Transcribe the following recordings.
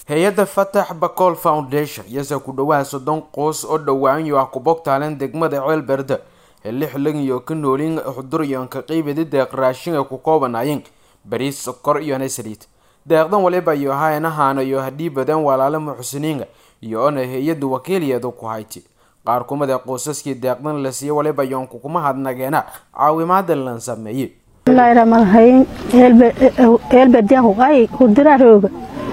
hay-adda fatax bacool foundation iyase ku dhawaad soddon qoys oo dhawaanyo ah ku bogtaaleen degmada ceelberde ee lixlan iyo ka noolin xudur iyoon ka qeybadi deeq raashin ay ku koobanaayeen bariis sokor iyo nasaliid deeqdan waliba iyo haynahaana iyo hadhii badan walaalo muxsiniinga iyo ona hay-adda wakiiliyeedu ku hayti qaar kumida qoysaskii deeqdan la siiyey waliba yoon kukuma hadnageena caawimaada lan sameeyey bismillaahi raxmaan raxiim eelbediyan kuqay hurdira rooga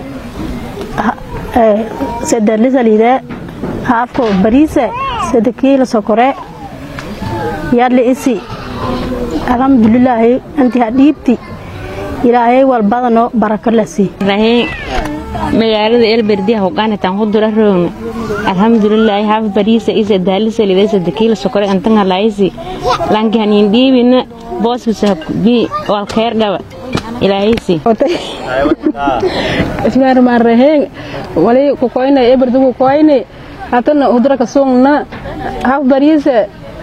sede lisalide haafko bariise sede kiila sokore yadli isi alxamdulilaahi inti hadhiibti ilaahay walbadano barako lasi rahiin magaalada elberdiya hogaanitan hudura roogna alxamdulilaahi haaf bariisa isa daalisalida isa dakiila sokore antanga laayisi lanki hanin dhiibina booskisa bi walkeer dhaba ilaahaysi bismillaahi raxmaan raxiim wali kukoyne eberdi kukoyne hatana hudura kasugna haaf bariise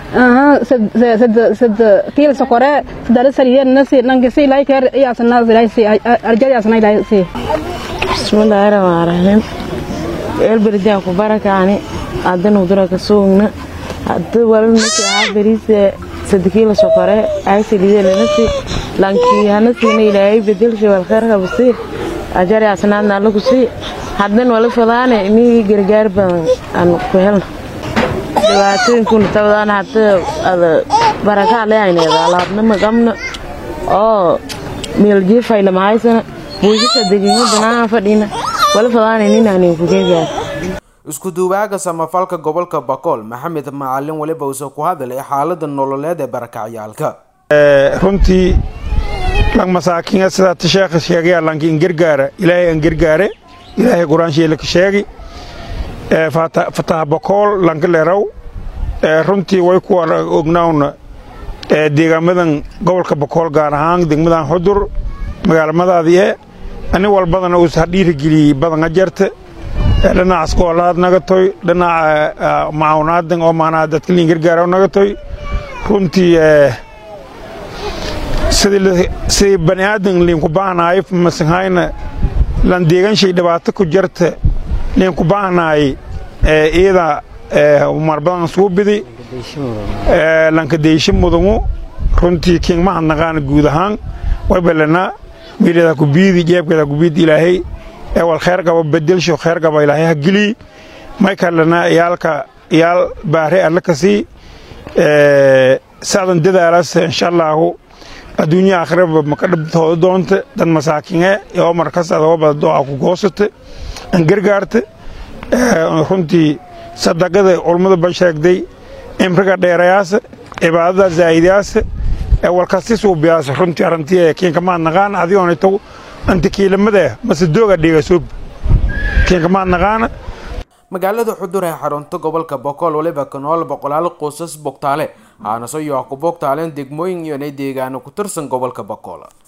sed kiila sokore sadalisaliyennasi nankisi ilaaykeer iyaasanaasi arjadiyaasana ilaaysi bismillaahi raxmaan raxiim elberdiya ku barakaani hadan hudura kasugna hada walnasi haaf bariise sadakiila sokore aysalidelenasi lankihanasina ilaahay bedelsha walkheerkabasi ajari asnaadna alla kusii hadan wala fadaane inii gargaar badan aan ku helno dhibaatooyinkuna tabadaan hada ada barakaa leayneeda alaabnama qabna oo meeljiifayla mahaysana buushisa deginga banaan fadhina wala fadaane ninaanin ku gargaar isku duubaaga samafalka gobolka bakool maxamed macalin waliba uuse ku hadlay xaalada nololeed ee barakacyaalka runtii lang masaakiinga sidaata sheekha sheegaya lanki in gargaara ilaahay an gargaare ilaahay qur-aansheela ka sheegi fataha bakool lanka leeraw runtii way ku ognawna deegaamadan gobolka bakool gaar ahaan degmadan xudur magaalamadaadii e ani walbadana uus ha dhiirigeliyey badan ajarta dhinaca iskoolaad naga toy dhinaca macawnaadan oo maanaa dadka liin gargaara naga toy runtii sidii bani aadan liinku baahnaay masanhayna lan deeganshay dhibaato ku jarta liinku baahnaay iyada marbadan suu bidi lanka deysho mudangu runtii kiin mahadnaqaana guud ahaan waybalana wiiladaa ku biidi jeebkeedaa ku biidi ilaahay ewal kheer qaba bedelsho kheer qaba ilaahay ha gelii may kalena iyaalka iyaal baare alle ka sii sacdan dadaalaas insha allaahu adduunya aakhiraba maka dhabtooda doonta dan masaakinge oo markas adooba doa ku goosata an gargaarta runtii sadaqada culmada ba sheegday imriga dheerayaasa cibaadada zaa'idayaasa walkasti suubiyaasa runtii arrantii kiinkamaad naqaana adigoonitaw antikiilamada mase dooga dhigasoob kiinkamaad naqaana magaalada xudur ee xarunta gobolka bokool waliba ka nool boqolaal qoysas bogtaale haanaso iyo ah ku bogtaaleen degmooyin iyo inay deegaano ku tirsan gobolka bokool